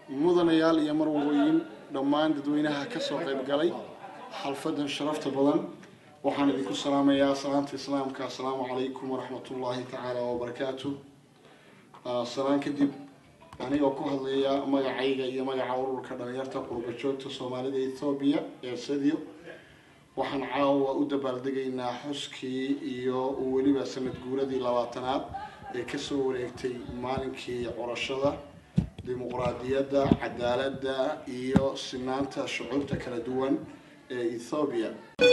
mudanayaal iyo marwalooyin dhammaan dadweynaha ka soo qayb galay xalfadan sharafta badan waxaan idinku salaamayaa salaanta islaamka assalaamu calaykum waraxmatullaahi tacaala wabarakaatu salaan kadib anigoo ku hadlaya magacayga iyo magaca ururka dhalinyarta qurbajoogta soomaalida ethoobiya ee sadio waxaan caawa u dabaaldegaynaa xuskii iyo weliba sanad guuradii labaatanaad ee kasoo wareegtay maalinkii curashada dimuqraadiyadda cadaaladda iyo sinaanta shucuurta kala duwan ee ethoobiya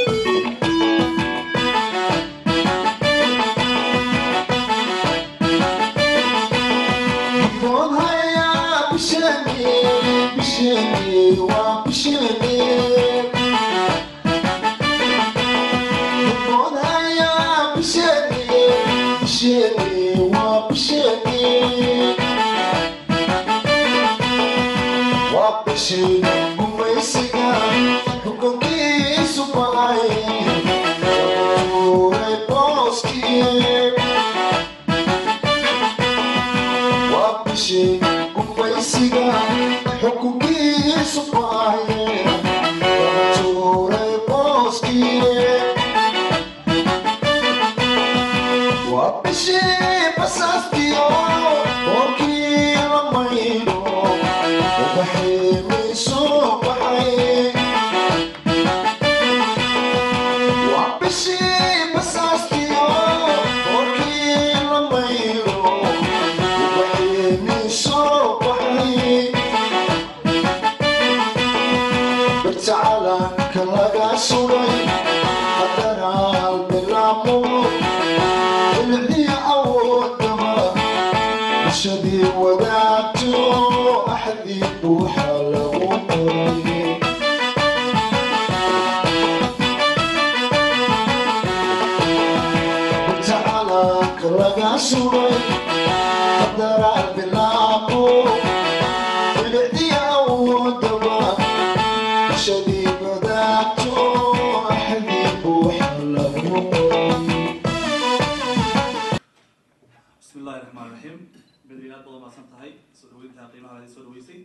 bismi illahi raxmaan raxiim bedi aad badan maadsan tahay soo dhaweynta qiimaha soo dhaweysay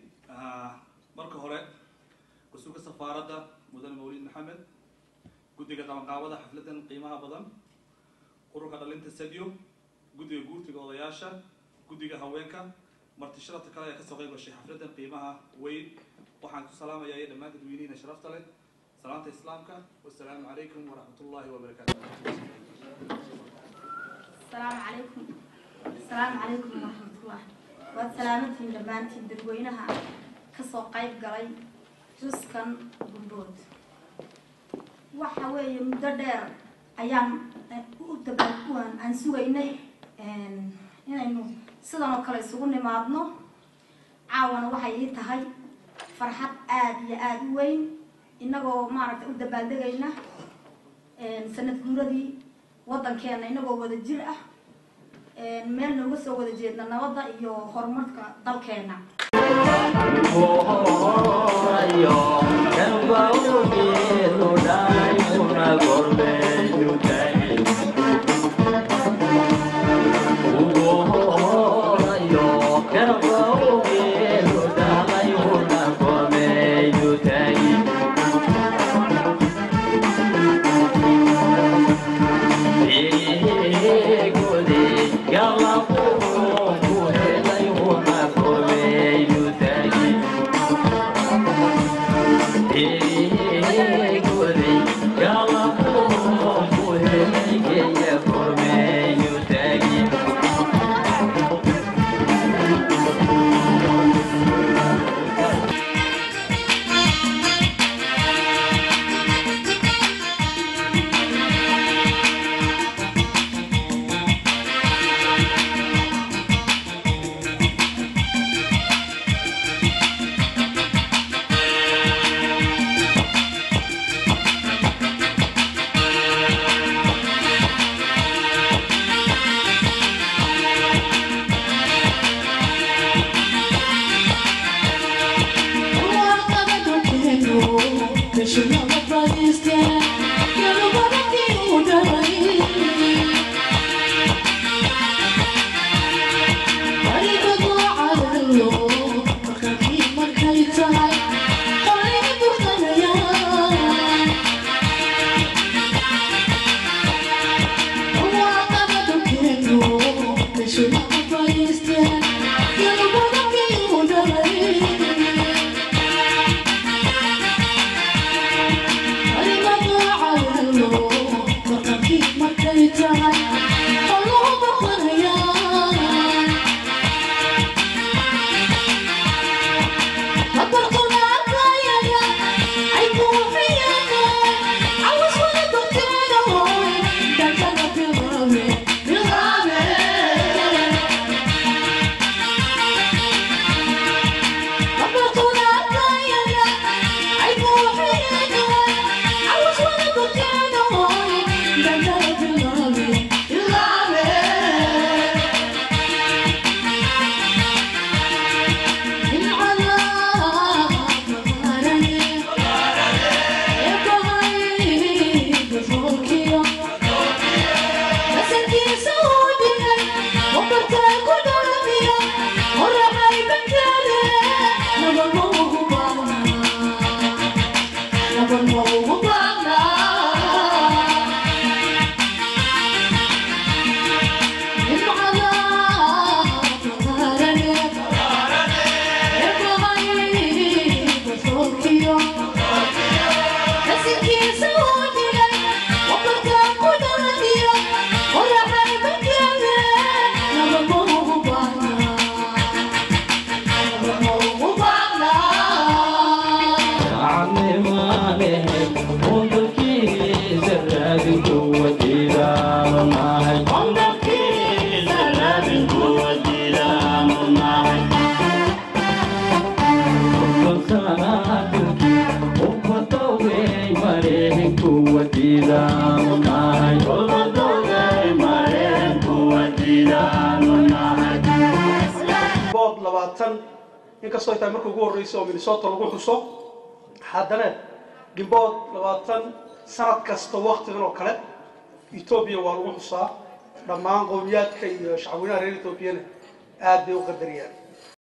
marka hore mas-uulka safaaradda mudane mawlid maxamed guddiga qabanqaabada xafladan qiimaha badan ururka dhalinta sadio guddiga guurtiga odayaasha guddiga haweenka marti sharafta kale ee kasoo qayb gashay xafladan qiimaha weyn waxaan ku salaamayaa iyo dhammaan dadweynihiina sharafta leh salaanta islaamka wasalaamu calaykum waraxmat ullahi wabarakaatu السلام عليكم السلام عليكم ورحمة الله والسلامتين دمانتين dadweynaha kasoo qayb galay juskan gudbood waxa weeye muddo dheer ayaan u dabaalkuwan aan sugaynay inaynu sidan oo kale isugu nimaadno caawana waxay ii tahay farxad aada iyo aada u weyn inagoo maaragtay u dabaaldegayna sanad guuradii waddankeena inagoo wada jir ah meel nooga soo wada jeedna nabadda iyo horumarka dalkeena Thank you. bood labaatan inkastoo ay tahay marka ugu horreysa oo minnesota lagu xuso haddana gimbood labaatan sanad kasta waktigan oo kale etoobiya waa lagu xusaa dhammaan qowmiyaadka iyo shacweynaha reer etoobiyana aad bay u qadariyaan